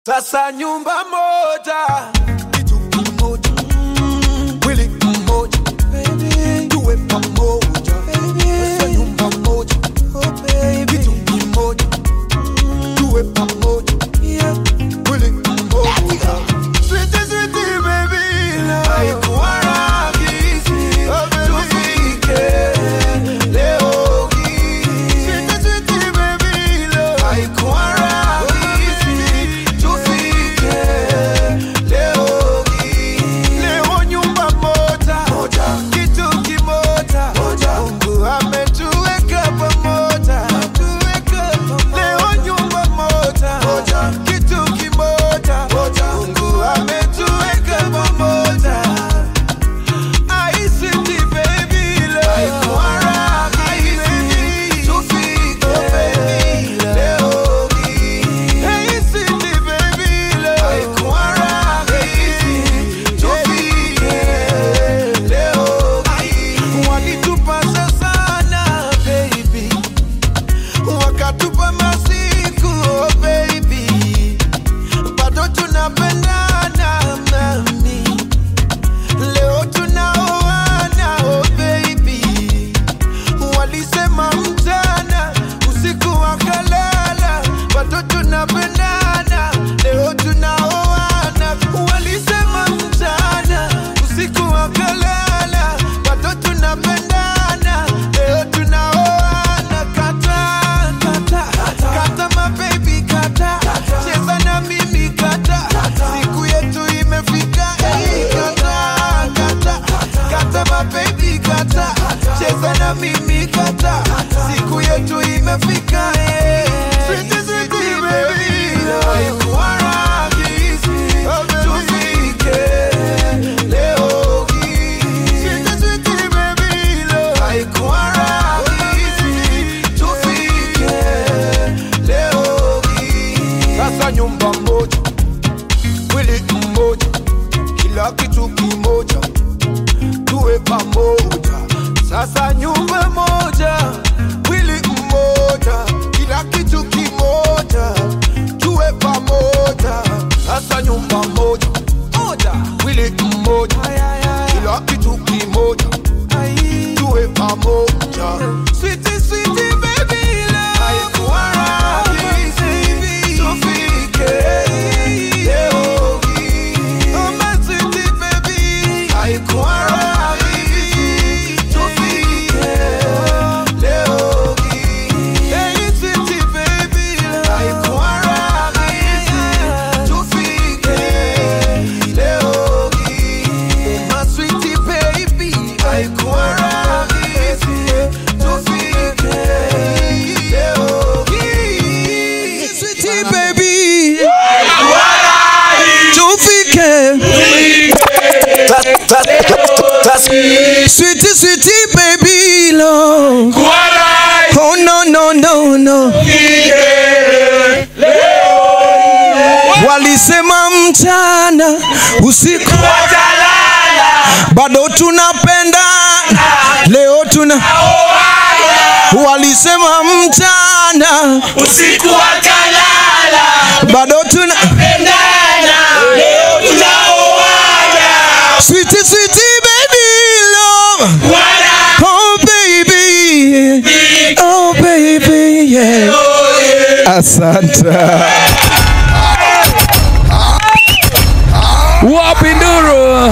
Sasa nyumba moja, kitu kimoja, mwili mmoja, tuwe pamoja. Sasa nyumba moja, kitu kimoja, tuwe pamoja, mwili mmoja. Sweetie, sweetie, baby, haikuwa rahisi tufike leo hii. Sweetie, sweetie, baby, haikuwa rahisi tufike leo hii. Leo nyumba moja, kitu kimoja, Mungu ametuweka pamoja. Leo nyumba moja, kitu kimoja, Mungu ametuweka pamoja. I see the baby love. Haikuwa rahisi tufike leo hii. I see the baby love. Haikuwa rahisi tufike leo hii. Walitupasa sana baby, wakatupa masiku oh baby, bado tunapendana mami. Leo tunaoana oh baby, walisema mchana usiku wakalala, bado tunapendana. Leo tunaoana, walisema mchana usiku wakalala, bado tunapendana. Leo tunaoana, kata kata kata, my baby kata, cheza na mimi kata, siku yetu imefika, eh, kata kata kata, my baby kata, cheza na mimi kata, siku yetu imefika, eh. Sweetie, sweetie, baby, haikuwa rahisi tufike leo hii. Sweetie, sweetie, baby, haikuwa rahisi tufike leo hii. Sasa nyumba moja, mwili mmoja, kila kitu kimoja, tuwe pamoja. Sasa nyumba moja, mwili mmoja, kila kitu kimoja, tuwe pamoja. Sasa nyumba moja, moja, mwili mmoja, kila kitu kimoja, tuwe pamoja. Sweetie, sweetie, baby love. Haikuwa rahisi tufike leo hii. Oh, my sweetie, baby. Haikuwa rahisi tufike leo hii. Hey, sweetie, baby love. Haikuwa rahisi tufike leo hii. Oh, my sweetie, baby. Haikuwa rahisi tufike leo hii. Sweetie baby, tufike. Sweetie, sweetie baby, love. Oh no no no no. Walisema mchana usiku, bado tunapenda leo tuna. Walisema mchana usiku wakalala bado tuna. pendana leo tunaoana Sweetie, sweetie baby love. wana Oh baby, oh baby, yeah. Asante. Wapi nduru?